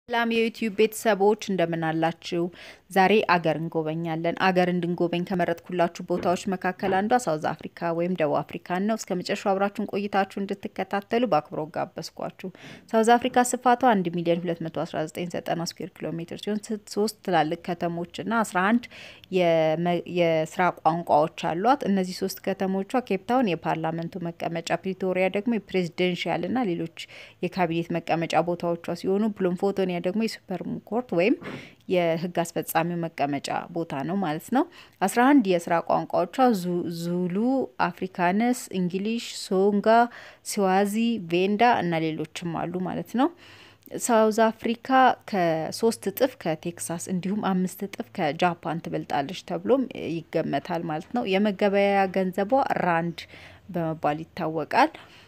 ሰላም የዩቲዩብ ቤተሰቦች እንደምን አላችሁ? ዛሬ አገር እንጎበኛለን። አገር እንድንጎበኝ ከመረጥኩላችሁ ቦታዎች መካከል አንዷ ሳውዝ አፍሪካ ወይም ደቡብ አፍሪካን ነው። እስከ መጨረሻው አብራችሁን ቆይታችሁ እንድትከታተሉ በአክብሮት ጋበዝኳችሁ። ሳውዝ አፍሪካ ስፋቷ 1 ሚሊዮን 219 ስኩዌር ኪሎ ሜትር ሲሆን ሶስት ትላልቅ ከተሞችና 11 የስራ ቋንቋዎች አሏት። እነዚህ ሶስት ከተሞቿ ኬፕታውን የፓርላመንቱ መቀመጫ፣ ፕሪቶሪያ ደግሞ የፕሬዚደንሽያልና ሌሎች የካቢኔት መቀመጫ ቦታዎቿ ሲሆኑ ብሎምፎቶኒያ ደግሞ የሱፕሪም ኮርት ወይም የህግ አስፈጻሚው መቀመጫ ቦታ ነው ማለት ነው። አስራ አንድ የስራ ቋንቋዎቿ ዙሉ፣ አፍሪካነስ፣ እንግሊሽ፣ ሶንጋ፣ ስዋዚ፣ ቬንዳ እና ሌሎችም አሉ ማለት ነው። ሳውዝ አፍሪካ ከሶስት እጥፍ ከቴክሳስ እንዲሁም አምስት እጥፍ ከጃፓን ትበልጣለች ተብሎም ይገመታል ማለት ነው። የመገበያያ ገንዘቧ ራንድ በመባል ይታወቃል።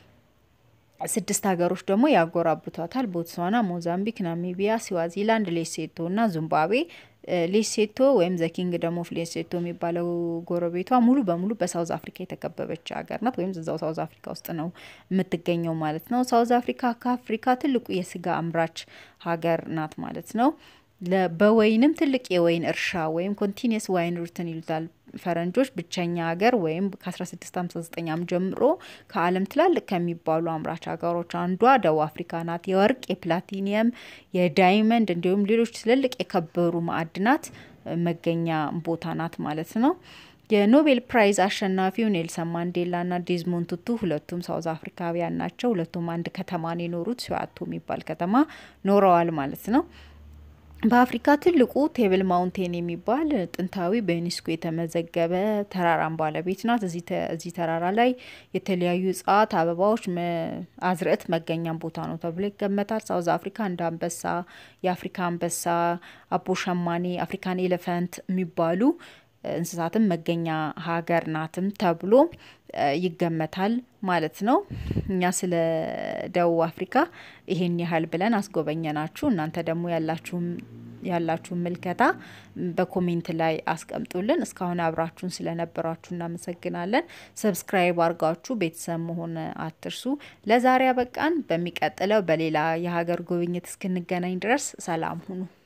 ስድስት ሀገሮች ደግሞ ያጎራብቷታል። ቦትስዋና፣ ሞዛምቢክ፣ ናሚቢያ፣ ስዋዚላንድ፣ ሌሴቶ እና ዚምባብዌ። ሌሴቶ ወይም ዘኪንግ ደሞ ኦፍ ሌሴቶ የሚባለው ጎረቤቷ ሙሉ በሙሉ በሳውዝ አፍሪካ የተከበበች ሀገር ናት፣ ወይም እዛው ሳውዝ አፍሪካ ውስጥ ነው የምትገኘው ማለት ነው። ሳውዝ አፍሪካ ከአፍሪካ ትልቁ የስጋ አምራች ሀገር ናት ማለት ነው። በወይንም ትልቅ የወይን እርሻ ወይም ኮንቲኒየስ ዋይን ሩትን ይሉታል ፈረንጆች። ብቸኛ ሀገር ወይም ከ1659 ዓ.ም ጀምሮ ከዓለም ትላልቅ ከሚባሉ አምራች ሀገሮች አንዷ ደቡብ አፍሪካ ናት። የወርቅ፣ የፕላቲኒየም፣ የዳይመንድ እንዲሁም ሌሎች ትልልቅ የከበሩ ማዕድናት መገኛ ቦታ ናት ማለት ነው። የኖቤል ፕራይዝ አሸናፊው ኔልሰን ማንዴላ ና ዴዝሞንድ ቱቱ ሁለቱም ሳውዝ አፍሪካውያን ናቸው። ሁለቱም አንድ ከተማን የኖሩት ሲዋቶ የሚባል ከተማ ኖረዋል ማለት ነው። በአፍሪካ ትልቁ ቴብል ማውንቴን የሚባል ጥንታዊ በዩኔስኮ የተመዘገበ ተራራን ባለቤት ናት። እዚህ ተራራ ላይ የተለያዩ እጽዋት፣ አበባዎች፣ አዝርዕት መገኛም ቦታ ነው ተብሎ ይገመታል። ሳውዝ አፍሪካ እንደ አንበሳ፣ የአፍሪካ አንበሳ፣ አቦ ሸማኔ፣ አፍሪካን ኤሌፈንት የሚባሉ እንስሳትም መገኛ ሀገር ናትም ተብሎ ይገመታል ማለት ነው። እኛ ስለ ደቡብ አፍሪካ ይሄን ያህል ብለን አስጎበኘናችሁ። እናንተ ደግሞ ያላችሁን ምልከታ በኮሜንት ላይ አስቀምጡልን። እስካሁን አብራችሁን ስለነበራችሁ እናመሰግናለን። ሰብስክራይብ አድርጋችሁ ቤተሰብ መሆን አትርሱ። ለዛሬ አበቃን። በሚቀጥለው በሌላ የሀገር ጉብኝት እስክንገናኝ ድረስ ሰላም ሁኑ።